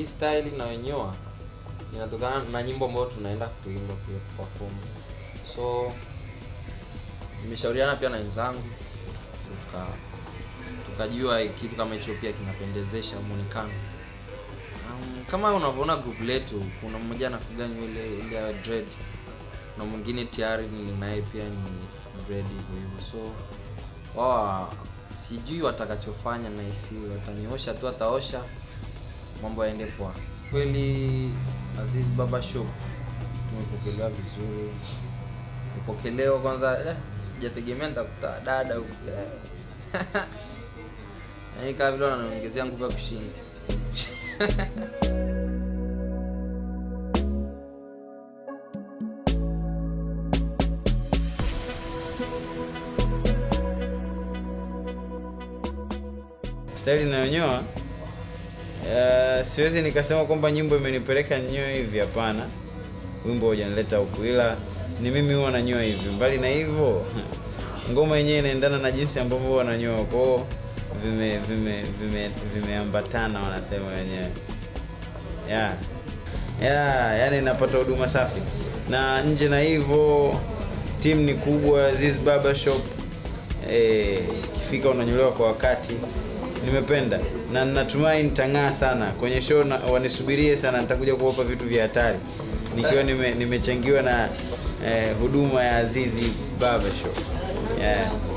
hii style inawenyoa inatokana na nyimbo ambayo tunaenda kuimba pia perform so nimeshauriana pia na wenzangu tuka tukajua kitu kama hicho pia kinapendezesha muonekano um, kama unavyoona group letu kuna mmoja anafuga nywele ile ya dread na mwingine tayari ni naye pia ni dread hivyo hivyo so wao sijui watakachofanya na isi watanyoosha tu ataosha mambo yaende poa kweli aziz baba shop tumepokelewa vizuri nipokelewa kwanza eh, sijategemea nitakuta dada huku eh. yaani kama vile wananiongezea nguvu ya kushinda staili inayonyoa uh, siwezi nikasema kwamba nyimbo imenipeleka nyoe hivi hapana wimbo hujanileta huku ila ni mimi huwa nanyoa hivi mbali na hivyo ngoma yenyewe inaendana na jinsi ambavyo huwa nanyoa kwao vime vime vime vimeambatana wanasema wenyewe yeah. yeah, yani napata huduma safi na nje na hivyo timu ni kubwa Aziz Barber Shop eh, ikifika unanyolewa kwa wakati nimependa na natumai nitang'aa sana kwenye show na, wanisubirie sana nitakuja kuwapa vitu vya hatari nikiwa nime- nimechangiwa na eh, huduma ya Azizi Barber Shop yeah.